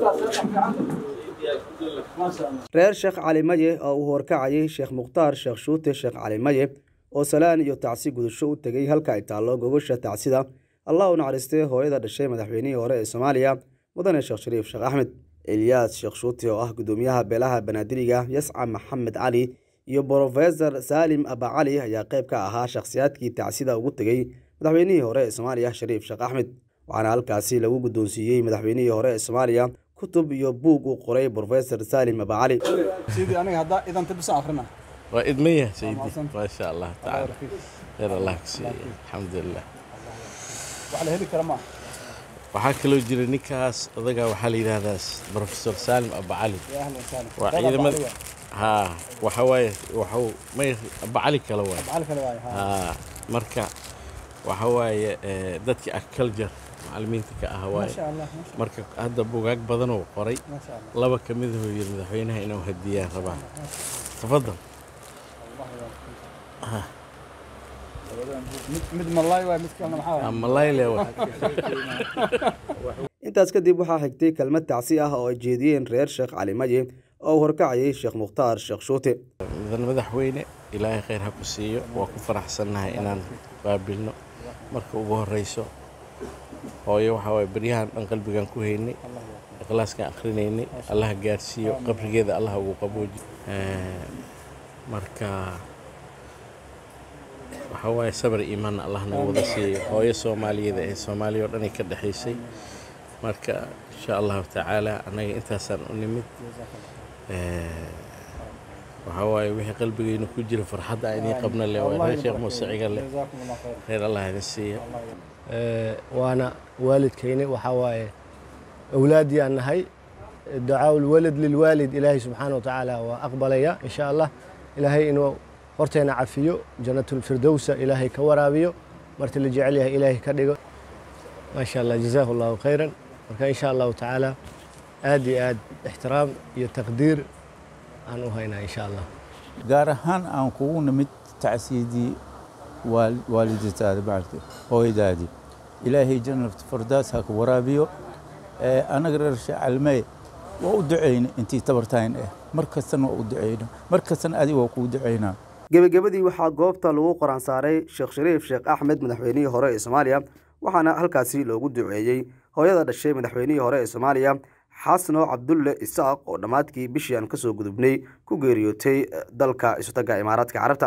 reer sheekh cali maye oo uu horkacayay sheekh mukhtaar sheekh shuute sheekh cali maye oo salaan iyo tacsi gudasho u tegey halka ay taallo gogosha tacsida allah u naxariistay hooyada dhashay madaxweynihii hore ee soomaaliya mudane sheekh shariif sheekh axmed eliyaas sheekh shuute oo ah gudoomiyaha beelaha banaadiriga yasca maxamed cali iyo brofesor saalim abacali ayaa qayb ka ahaa shakhsiyaadkii tacsida ugu tegey madaxweynihii hore ee soomaaliya shariif sheekh axmed waxaana halkaasi lagu guddoonsiiyey madaxweynihii hore ee soomaaliya kutub iyo buug uu qoray brofesor saalim abacali سيدي أنا هدا إذا أنت بس آخرنا وإدمية سيدي أحسنت. ما شاء الله تعالى خير الله كسي الحمد لله وعلى هذه كلام waxaa kaloo jira ninkaas odaga waxaa la yidhaahdaa professor saalim abacali يا أهلا وسهلا waa ciidamada ha waxa waaye waxuu may abacali kale waay بعلك الواي ها ha marka waxa waaye eh, dadkii agriculture macallimiinta ka ah ما waaye شاء الله ما شاء marka hadda bugaag badan uu qoray الله ما شاء الله laba ka mid ahuu yidhi madaxweynaha inuu hadiyaan rabaa tafadal مد- مد من الله واي مد كلام محاور ama layle wa intaas kadib waxaa xigtay kelmad tacsi ah oo ay jeediyeen reer sheekh cali maye oo uu horkacayay sheekh mukhtaar sheekh shuute mudan madaxweyne ilaahay khayr ha ku siiyo waa ku faraxsannahay inaan qaabilno marka ugu horreyso hooyo waxaa waye beryahan dhan qalbigaan ku haynay ikhlaaskaan akhrinaynay allaha gaarsiiyo qabrigeeda allaha ugu qabooji Eh, marka waxaa waaye sabar iimaanna allah naga wada siiyo hooyo soomaaliyeeda ee soomaaliya oo dhan ay ka dhexaysay marka insha allahu tacaala annaga intaasaan u nimid Eh, waxaa waaye wixii qalbigayna ku jira farxadda aan idiin qabna le waa reer sheekh muuse ciga leh جزاكم الله خير khayr allah idin siiya Ee, waana waalidkayni waxaa waaye awlaaddii aan nahay ducaa lwalad lilwaalid ilaahay subxaana wa tacaala waa aqbalaya insha allah ilaahay inuu horteena cafiyo jannatulfirdowsa ilaahay ka waraabiyo marti la jecel yahay ilaahay ka dhigo maasha allah jazaahu allahu khayran marka insha allahu tacaala aad iyo aad ixtiraam iyo taqdiir aan u haynaa insha allah gaar ahaan aan kugu nimid tacsiyadii waal- waalidataada bacdi hooyadaadii ilaahay jannat fardaas ha ku waraabiyo Ee, annaga reer shacalmey waa u ducayna intii tabartayn ah mar kastana waa u ducayna mar kastana adiga waa kuu ducaynaa gebagabadii waxaa goobta lagu qoran saaray sheekh shariif sheekh axmed madaxweynihii hore ee soomaaliya waxaana halkaasi loogu duceeyey hooyada dhashay madaxweynihii hore ee soomaaliya xasno cabdulle isaaq oo dhammaadkii bishii aan kasoo gudubnay ku geeriyootay eh, dalka isutaga imaaraadka carabta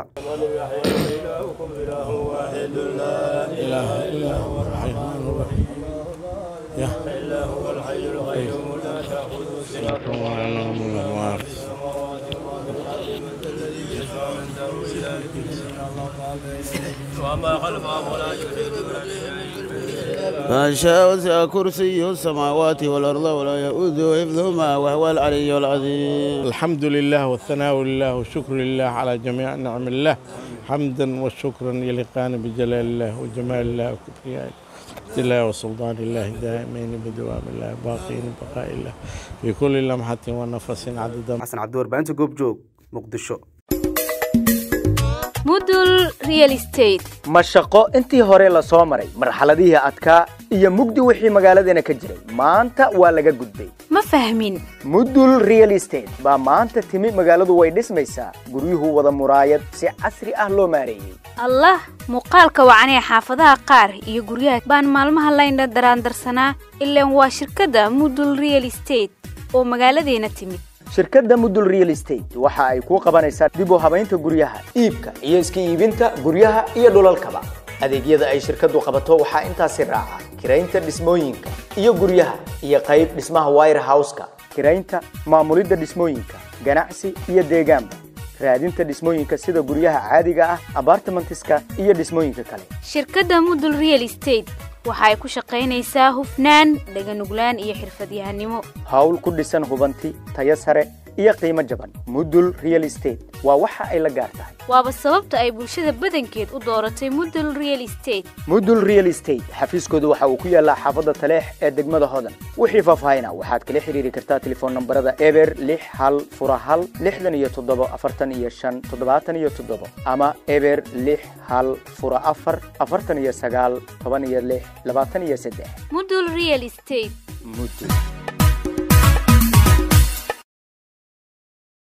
ما شاء وسع كرسي السماوات والأرض ولا يؤذ حفظهما وهو العلي العظيم الحمد لله والثناء لله والشكر لله على جميع نعم الله حمدا وشكرا يليقان بجلال الله وجمال الله وكبرياء الله وسلطان الله دائمين بدوام الله باقين بقاء الله في كل لمحة ونفس عدد xasan cabdiwar baahinta goobjoog muqdisho mudul real estate ma shaqo intii hore la soo maray marxaladihii adkaa iyo mugdi wixii magaaladeena ka jiray maanta waa laga gudbay ma fahmin mudul real estate baa maanta timi magaaladu way dhismaysaa guryuhu wada muraayad si casri ah loo maareeyey allah muuqaalka wacanee xaafadaha qaar iyo guryaha baan maalmaha layna daraandarsanaa ilaan waa shirkadda mudul real estate oo magaaladeena timid shirkadda mudul real estate waxa ay kuu qabanaysaa dib u habaynta guryaha iibka iyo iska iibinta guryaha iyo dhulalkaba adeegyada ay shirkaddu qabato waxaa intaasi raaca kiraynta dhismooyinka iyo guryaha iyo qayb dhismaha wire houseka kiraynta maamulidda dhismooyinka ganacsi iyo deegaanba raadinta dhismooyinka sida guryaha caadiga ah abartimentiska iyo dhismooyinka kale shirkadda mudul real estate waxa ay ku shaqaynaysaa hufnaan dhaganuglaan iyo xirfadyahanimo hawl ku dhisan hubanti tayo sare iyo qiimo jaban mudul real estate waa waxa ay la gaar tahay waaba sababta ay bulshada badankeed u dooratay mudul real estate mudul real estate xafiiskoodu waxa uu ku yaallaa xaafadda taleex ee degmada hodan wixii faahfaahina waxaad kala xiriiri kartaa telefoon nambarada eber lix hal fura hal lixdan iyo toddobo afartan iyo shan toddobaatan iyo toddobo ama eber lix hal fura afar afartan iyo sagaal toban iyo lix labaatan iyo saddex mudul real estate mudul